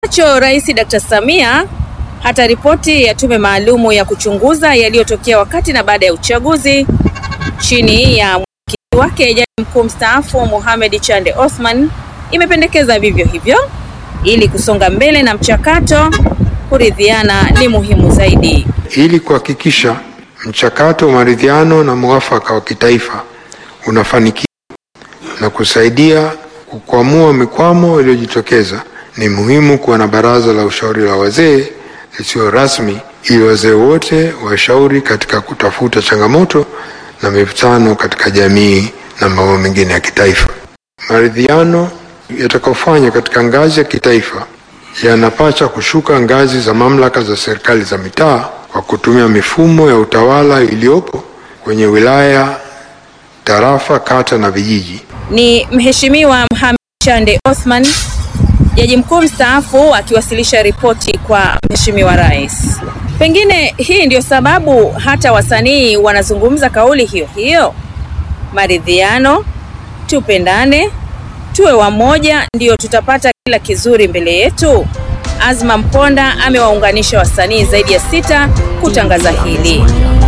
cho Rais Dr. Samia hata ripoti ya tume maalumu ya kuchunguza yaliyotokea wakati na baada ya uchaguzi chini ya mwenyekiti wake Jaji Mkuu mstaafu Mohamed Chande Othman imependekeza vivyo hivyo ili kusonga mbele na mchakato. Kuridhiana ni muhimu zaidi. ili kuhakikisha mchakato wa maridhiano na mwafaka wa kitaifa unafanikiwa na kusaidia kukwamua mikwamo iliyojitokeza, ni muhimu kuwa na baraza la ushauri la wazee lisio rasmi, ili wazee wote washauri katika kutafuta changamoto na mivutano katika jamii na mambo mengine ya kitaifa. Maridhiano yatakayofanywa katika ngazi ya kitaifa yanapaswa kushuka ngazi za mamlaka za serikali za mitaa kwa kutumia mifumo ya utawala iliyopo kwenye wilaya, tarafa, kata na vijiji. Ni Mheshimiwa Mohamed Chande Othman, Jaji Mkuu mstaafu akiwasilisha ripoti kwa Mheshimiwa Rais. Pengine hii ndio sababu hata wasanii wanazungumza kauli hiyo hiyo. Maridhiano, tupendane, tuwe wamoja, ndio tutapata kila kizuri mbele yetu. Azma Mponda amewaunganisha wasanii zaidi ya sita kutangaza hili.